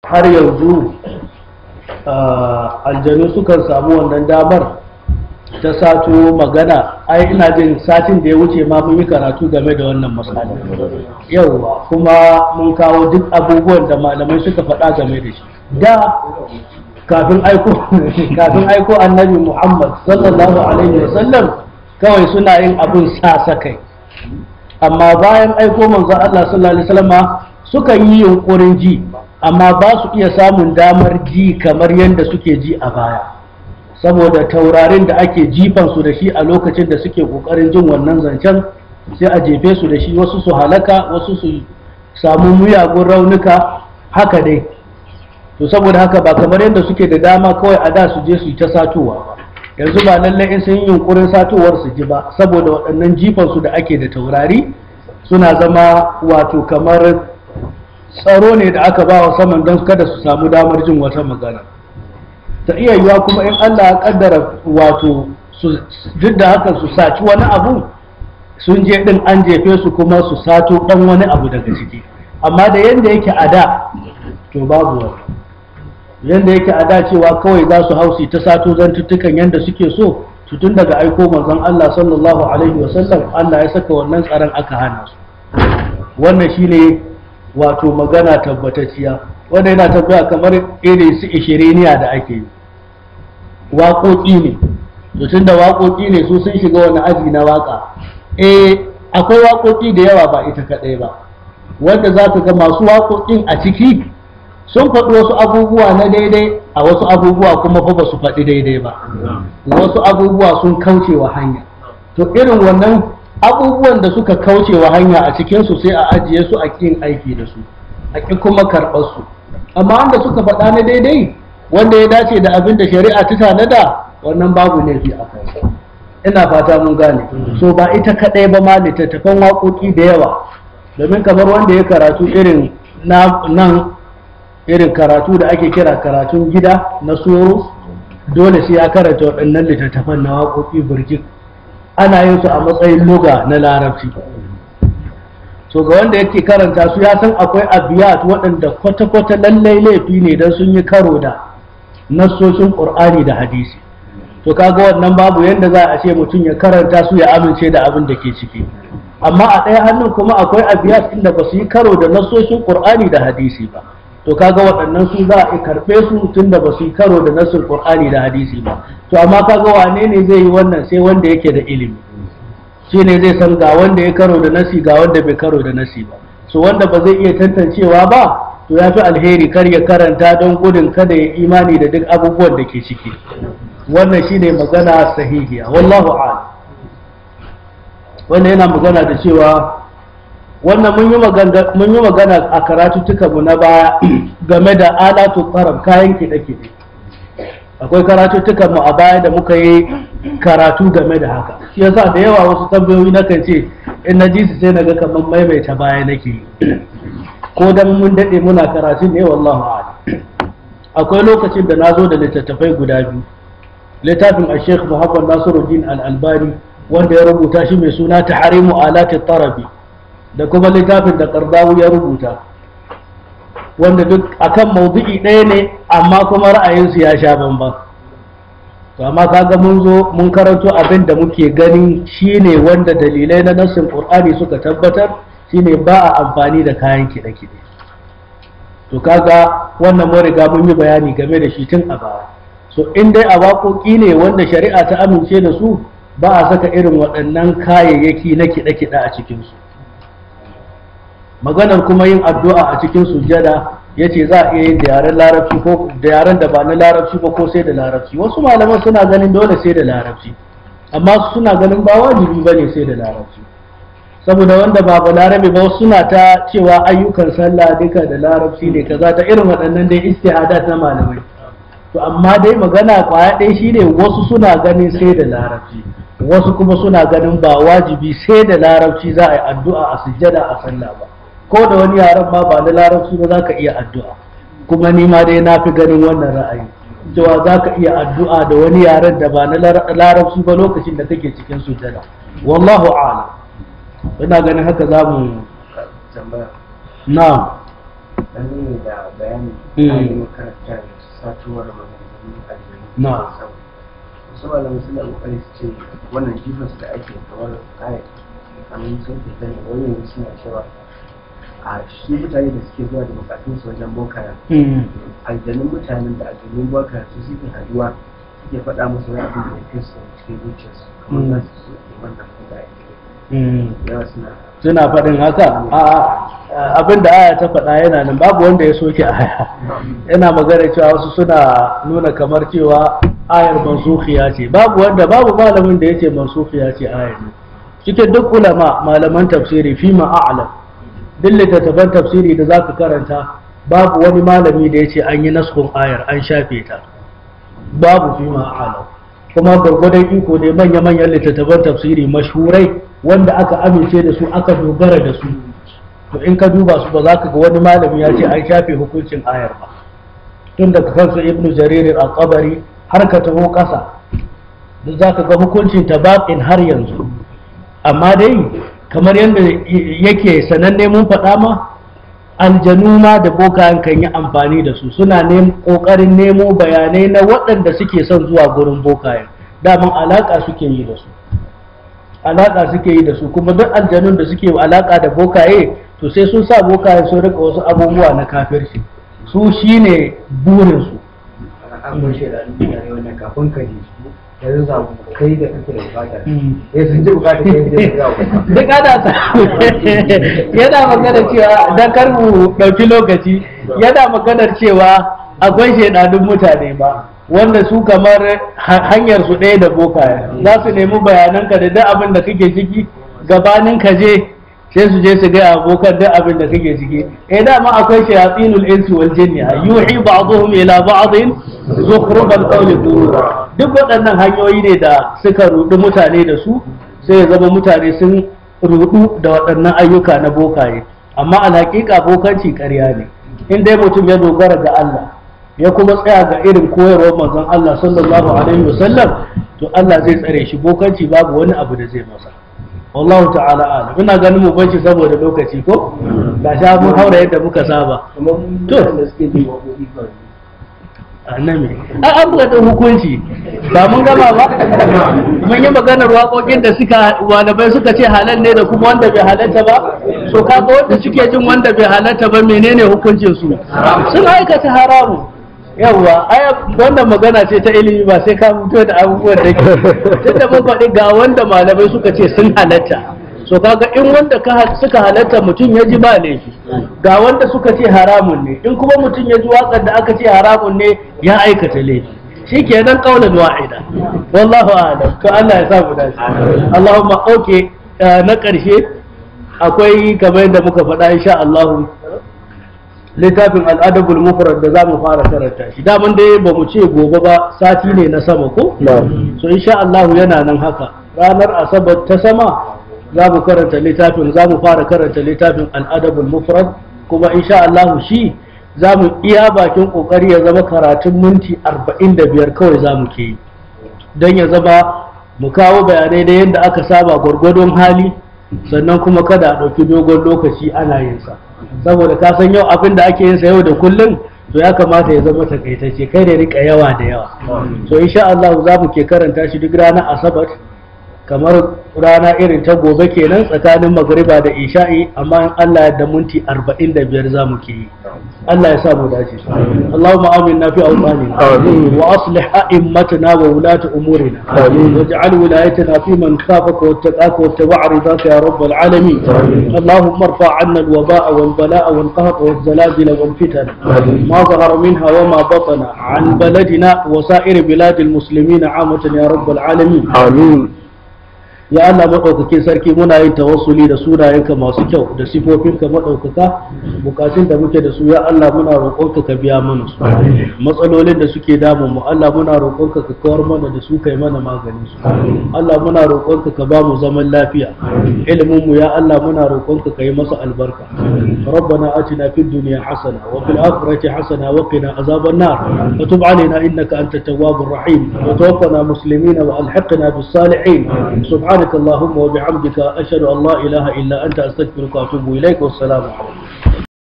har yanzu aljanu sukan samu wannan damar ta sato magana ai ina jin satin da ya wuce ma mun yi karatu game da wannan matsala yauwa kuma mun kawo duk abubuwan da malamai suka faɗa game da shi da kafin aiko kafin aiko annabi muhammad sallallahu alaihi wasallam kawai suna yin abin sasa kai amma bayan aiko manzo Allah sallallahu alaihi wasallama suka yi yunkurin ji amma ba su iya samun damar ji kamar yadda suke ji a baya saboda taurarin da ake jifan su da shi a lokacin da suke kokarin jin wannan zancen sai a jefe su da shi wasu su halaka wasu su samu muyagun raunuka haka dai to saboda haka ba kamar yadda suke da dama kawai a da su je su yi ta satowa ba yanzu ba lallai in sun yi yunkurin satowar su ji ba saboda waɗannan jifan su da ake da taurari suna zama wato kamar tsaro ne da aka ba wa saman don kada su samu damar jin wata magana ta iya yiwa kuma in Allah ya kaddara wato duk da haka su saci wani abu sun je din an jefe su kuma su sato dan wani abu daga ciki amma da yanda yake a da to babu wani yanda yake a da cewa kawai za su hausi ta sato zantuttukan yanda suke so su tun daga aiko manzon Allah sallallahu alaihi wasallam Allah ya saka wannan tsaron aka hana su wannan shine wato magana tabbatacciya wanda yana tabbaya kamar irin su ishiriniya da ake yi waƙoƙi ne tun da waƙoƙi ne su sun shiga wani aji na waƙa eh akwai waƙoƙi da yawa ba ita kaɗai ba wanda za ka ga masu waƙoƙin a ciki sun faɗi wasu abubuwa na daidai a wasu abubuwa kuma fa ba su faɗi daidai ba wasu abubuwa sun kauce wa hanya to irin wannan abubuwan da suka kauce wa hanya a cikinsu sai a ajiye su a kin aiki da su a ƙi kuma karɓar su amma wanda suka faɗa na daidai wanda ya dace da abin da shari'a ta tanada wannan babu laifi a kai ina fata mun gane so ba ita kaɗai ba ma littattafan waƙoƙi da yawa domin kamar wanda ya karatu irin nan irin karatu da ake kira karatun gida na soro dole sai ya karanta waɗannan littattafan na waƙoƙi birjik ana yin su a matsayin luga na larabci so ga wanda yake karanta su ya san akwai abiyat waɗanda kwata-kwata lallai laifi ne don sun yi karo da nassoshin ƙur'ani da hadisi to kaga wannan babu yadda za a ce mutum ya karanta su ya amince da abin da ke ciki amma a ɗaya hannun kuma akwai abiyat inda ba su yi karo da nassoshin ƙur'ani da hadisi ba to kaga waɗannan su za a karɓe su tun da ba su yi karo da nassin ƙur'ani da hadisi ba to amma kaga wane ne zai yi wannan sai wanda yake da ilimi shi ne zai san ga wanda ya karo da nasi ga wanda bai karo da nasi ba so wanda ba zai iya tantancewa ba to ya fi alheri kar ya karanta don gudun kada ya imani da duk abubuwan da ke ciki wannan shi ne magana sahihiya wallahu a'lam wannan yana magana da cewa wannan mun yi magana a karatuttukanmu na baya game da alatu tsaram kayan kiɗe-kiɗe akwai karatuttukanmu a baya da muka yi karatu game da haka shi yasa da yawa wasu tambayoyi na kan ce in na ji su sai na ga kamar maimaita baya nake yi ko dan mun daɗe muna karatu ne wallahu a'lam akwai lokacin da na zo da littattafai guda biyu littafin a sheikh muhammad nasiruddin al-albani wanda ya rubuta shi mai suna taharimu alati tarabi da kuma littafin da kardawu ya rubuta wanda duk akan maudu'i ɗaya ne amma kuma ra'ayinsu ya sha bamban to amma kaga mun zo mun karanto abin da muke ganin shine wanda dalilai na nassin qur'ani suka tabbatar shine ba a amfani da kayan kiɗe-kiɗe to kaga wannan mun riga mun yi bayani game da shi tun a baya so in dai a waƙoƙi ne wanda shari'a ta amince da su ba a saka irin waɗannan kayayyaki na kiɗe-kiɗe a cikinsu maganar kuma yin addu'a a cikin sujjada ya ce za a iya yin da yaren larabci ko da yaren da ba na larabci ba ko sai da larabci wasu malaman suna ganin dole sai da larabci amma suna ganin ba wajibi ba ne sai da larabci saboda wanda ba ba larabi ba suna ta cewa ayyukan sallah duka da larabci ne kaza ta irin waɗannan dai istihadat na malamai to amma dai magana kwaya ɗaya shine wasu suna ganin sai da larabci wasu kuma suna ganin ba wajibi sai da larabci za a yi addu'a a sujjada a sallah ba ko da wani yaren ma ba na larabci ba za ka iya addu'a kuma ni ma dai na fi ganin wannan ra'ayi cewa za ka iya addu'a da wani yaren da ba na larabci ba lokacin da kake cikin sujjada wallahu a'lam ina ganin haka za mu tambaya na dangane da bayanin Mm. ainihin karakter satuwar maganganun aljanu Na. wasu malamai suna kokari su ce wannan jifas da ake kamar ayat kamar sun fita ne wani yanzu suna cewa a shi mutane da suke zuwa da bukatun su wajen bokaya Mm. aljanun mutanen da aljanun bokaya su suke haduwa suke faɗa musu wani abin da ya fi su cikin zuciyarsu kamar za su so wannan abin da ake Mm. yawa suna suna faɗin haka a abin da aya ta faɗa yana nan babu wanda ya soke aya yana magana cewa wasu suna nuna kamar cewa ayar mansukhiya ce babu wanda babu malamin da yace mansukhiya ce ayar ne cikin duk ulama malaman tafsiri fi ma a'lam duk littattafan tafsiri da zaka karanta babu wani malami da yace an yi naskun ayar an shafe ta babu fi ma a'lam kuma gwargwadon iko ne manya-manyan littattafan tafsiri mashhurai wanda aka amince da su aka dogara da su to in ka duba su ba za ka ga wani malami ya ce an shafe hukuncin ayar ba tun daga kansu ibnu jarir al-qabari har ka taho ƙasa duk za ka ga hukuncin ta baƙin har yanzu amma dai kamar yadda yake sananne mun faɗa ma aljanu ma da bokayen kan yi amfani da su suna ƙoƙarin nemo bayanai na waɗanda suke son zuwa gurin bokayen daman alaƙa suke yi da su alaƙa suke yi da su kuma duk aljanun da suke alaƙa da bokaye to sai sun sa bokaye sun rika wasu abubuwa na kafirci su shine burinsu an bar shi da mutane wannan kafin ka ji yanzu za mu kai da kake da bukata eh sun ji bukata kai da ya ga duk ana sa yana maganar cewa dan kar mu ɗauki lokaci yana maganar cewa akwai shaidanun mutane ba wanda su kamar ha- hanyar su ɗaya da bokaye za su nemi bayananka da duk abin da kake ciki gabanin ka je sai su je su ga abokan duk abin da kake ciki eh dama akwai shayatinul insi wal jinni yuhi ba'dhum ila ba'dhin zukhrufal qawli ghurura duk waɗannan hanyoyi ne da suka rudi mutane da su sai ya zama mutane sun rudu da waɗannan ayyuka na bokaye amma alhaƙiƙa bokanci ƙarya ne in dai mutum ya dogara ga Allah ya kuma tsaya ga irin koyarwar manzon Allah sallallahu alaihi wasallam to Allah zai tsare shi bokanci babu wani abu da zai masa wallahu ta'ala alam ina ganin mu bace saboda lokaci ko ga sha mun haura yadda muka saba kamar mutanen da suke jin waƙoƙi kawai annabi a an buga hukunci ba mun gama ba mun yi maganar waƙoƙin da suka walabai suka ce halal ne da kuma wanda bai halatta ba so kaga wanda suke jin wanda bai halatta ba menene hukuncin su sun aikata haramu yawwa aya wannan magana ce ta ilimi ba sai ka fito da abubuwan da ke tunda mun faɗi ga wanda malamai suka ce sun halatta so kaga in wanda ka suka halatta mutum ya ji ba laifi ga wanda suka ce haramun ne in kuma mutum ya ji waƙar da aka ce haramun ne ya aikata laifi shikenan qaulan wa'ida wallahu a'lam to Allah ya sa mu dace Allahumma okay na ƙarshe akwai kamar yadda muka faɗa insha Allah littafin al'adabul mufrad da za mu fara karanta shi daman dai ba mu ce gobe ba sati ne na sama ko so insha Allah yana nan haka ranar asabar ta sama za mu karanta littafin za mu fara karanta littafin al'adabul mufrad kuma insha Allah shi za mu iya bakin kokari ya zama karatun minti 45 kawai za mu ke yi don ya zama mu kawo bayanai da yadda aka saba gwargwadon hali sannan kuma kada a ɗauki dogon lokaci ana yin sa saboda ka san yau abin da ake yin sa yau da kullum to ya kamata ya zama takaitacce kai da rika yawa da yawa so insha Allah za mu ke karanta shi duk ranar asabar kamar rana irin ta gobe kenan tsakanin magriba da isha'i amma in Allah ya da minti 45 za mu ke yi Allah ya sa mu dace Allahumma aminna fi awtanina wa aslih a'immatana wa wulata umurina waj'al wilayatana fi man khafaka wattaqaka wattaba'a ridaka ya rabbal alamin Allahumma irfa 'anna al-waba'a wal bala'a wal qahra wal zalazil wal fitan ma zahara minha wa ma batana 'an baladina wa sa'ir bilad al-muslimin 'amatan ya rabbal alamin amin ya Allah maɗaukakin sarki muna yin tawassuli da sunayenka masu kyau da sifofinka maɗaukaka bukatun da muke da su ya Allah muna roƙonka ka biya mana su matsalolin da suke damun mu Allah muna roƙonka ka kawar mana da su kai mana maganin su Allah muna roƙonka ka ba mu zaman lafiya ilimin mu ya Allah muna roƙonka ka yi masa albarka ربنا آتنا في الدنيا حسنة وفي الآخرة حسنة وقنا عذاب النار وتب علينا إنك أنت التواب الرحيم وتوفنا مسلمين وألحقنا بالصالحين سبحانك اللهم وبحمدك أشهد أن لا إله إلا أنت أستغفرك وأتوب إليك والسلام عليكم